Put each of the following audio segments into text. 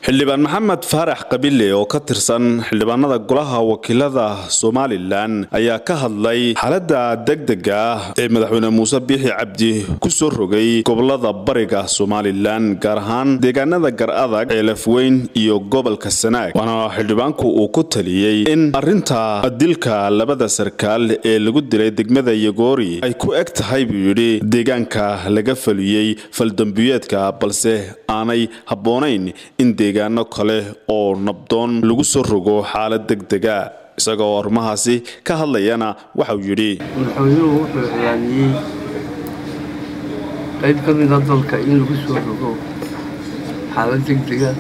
xildhibaan maxamed faarax qabile oo ka tirsan xildhibaanada golaha wakiilada somalilan ayaa ka hadlay xaalada degdega ah ee madaxweyne muuse biixi cabdi ku soo rogay gobolada bariga somalilan gaar ahaan deegaanada gar adag ceelafweyn iyo gobolka sanaag waana xildhibaanku uu ku taliyey in arinta dilka labada sarkaal ee lagu dilay degmada yogoori ay ku eg tahay buu yidhi deegaanka laga faliyey faldambiyeedka balse aanay habboonayn in deegaano kale oo nabdoon lagu soo rogo xaalad degdega isagoo arrimahaasi ka hadlayana waxauu yidhi madaxweynuhu wuxuu iclaamiyey qayb ka mida dalka in lagu soo rogo xaalad degdega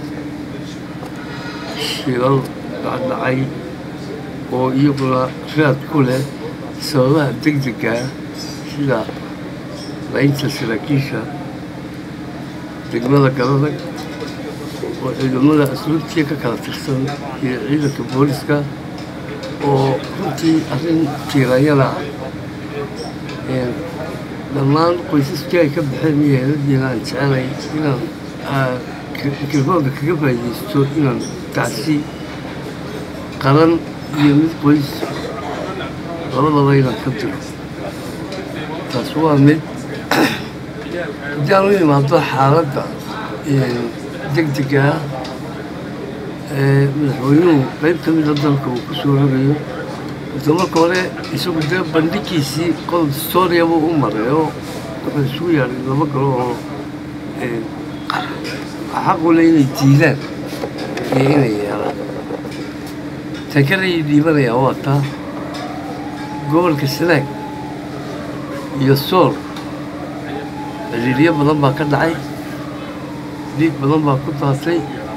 shilal dhacdhacay oo iyaguna raad ku leh sababaha degdegaa sida laynta saraakiisha degmada garadag oo ciidamada asluubtiya ka kala tirsan iyo ciidanka booliska oo runtii arrin tiiranyada ah dhammaan qoysaskii ay ka baxeen iyo heeladiina aan jecelay inaan mikrofoonka kaga faa'iidaysto inaan tacsi qaran iyo mid qoys labadaba inaan ka diro taas waa mid haddii aan u imaado xaaladda degdega ee madaxweynuhu qayb ka mida dalka uu ku soo rogayo ota marka hore isagu dee bandhigiisii qodob historia buu u maray oo wuxuu isugu yaadhay laba galo oo xaqule inay diidaan iyo inay yeelaan takarayay dhiibanayaa waa taa gobolka sanaag iyo sool ciriiryo badan baa ka dhacay dhiig badan baa ku daatay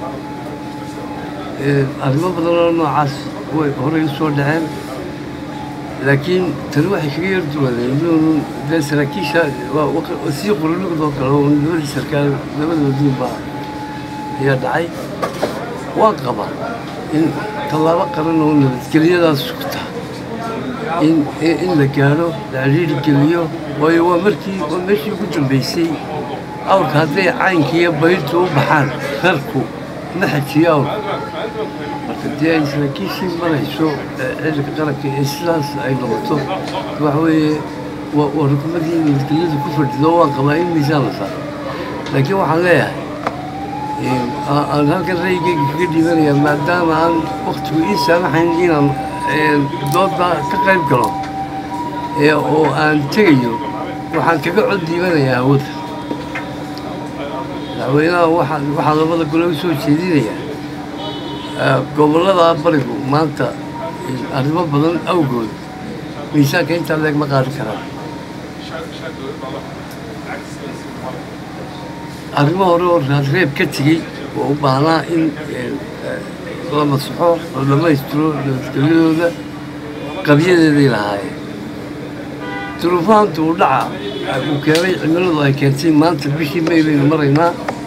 arrimo badan oo noocaas way horey u soo dhaceen laakiin tani waxay kaga yar duwaneen dee saraakiisha sii qurulugdoo kale oo labadii sarkaal labadoodiin baa ayaa dhacay waan qabaa in tallaabo qaran oo nabadgelyadaas sugta in in la gaadho la ciriiri geliyo waayo waa markii waa meeshii ugu dambaysay awrka hadday caynka iyo bayrtu u baxaan reerku ma xajiyo awrka marka dee ay saraakiishii marayso ciidanka qaranka ee sidaas ay noqoto waxa weeye waa rukumadii nabadgelyadu ku fadhido waan qabaa in miisaan la saaro laakiin waxaan leeyahay aan halkan raygeyga kaga dhiibanayaa maadaama aan waktigu ii saamaxayn inaan dooda ka qayb galo oo aan tegayo waxaan kaga cod dhiibanayaa hawada madaxweynaha waxaa labada gole u soo jeedinayaa gobollada barigu maanta arrimo badan awgood miisaanka intaa leeg ma qaadi karaan arrimo hore oo raadreeb ka tegey oo u baahnaa in la masaxo la dhammaystiro nabadgelyadooda qabyadeeday lahaayeen duruufaanta uu dhaca uu keenay cimiladu ay keentay maanta bishii may baynu maraynaa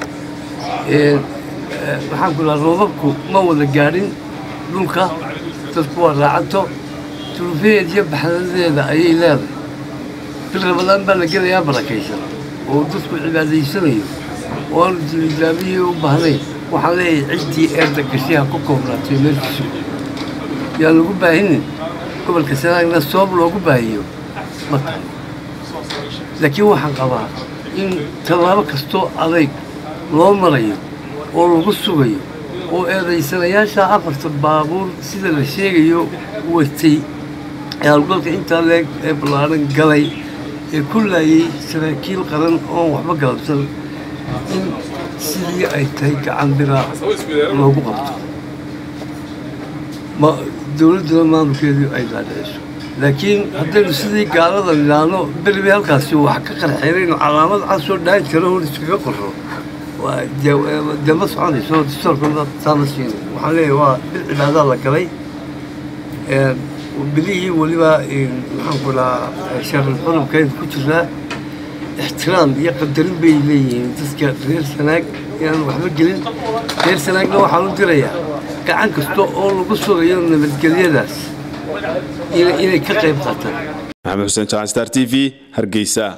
maxaan ku dhaha roobabku ma wada gaadhin dhulka dadku waa raacato duruufaheed iyo baxdadeeda ayay leedahay bil rabadaan baa la gelayaa barakaysan oo dadku cibaadaysanayo oo aanu dilidaabiyii u baahnayn waxaan leeyahay ciddii eedda gashiha ku koobnaatay meelkiisu yaan lagu baahinin gobolka sanaagna sabab loogu baahiyo ma tahay laakiin waxaan qabaa in tallaabo kastoo adayg loo marayo oo lagu sugayo oo eedaysanayaasha afarta baabuur sida la sheegayo watay ee hawlgalka intaa leeg ee ballaaran galay ee ku laayay saraakiil qaran oon waxba galabsan in sidii ay tahay gacan biraa loogu qabto dowladduna maamulkeedii ay daadhiciso laakiin haddaynu sidii gaalada nidhaahno beribi halkaasi wax ka qarxeeraynu calaamad casoo dhaan jiro hor iskaga qorro dee ma soconayso distoorkooda taama siina waxaan leeyahay waa bil cibaadaa la galay bilihii weliba maxaan ku dhahaa sharil xurubkaynu ku jiraa ixtiraam iyo qadarin bay leeyihiin dadka reer sanaag inaan waxba gelin reer sanaagna waxaan u dirayaa gacan kasta oo lagu sugayo nabadgelyadaas inay ka qayb qaataan maxamed xuseen jaan star t v hargeysa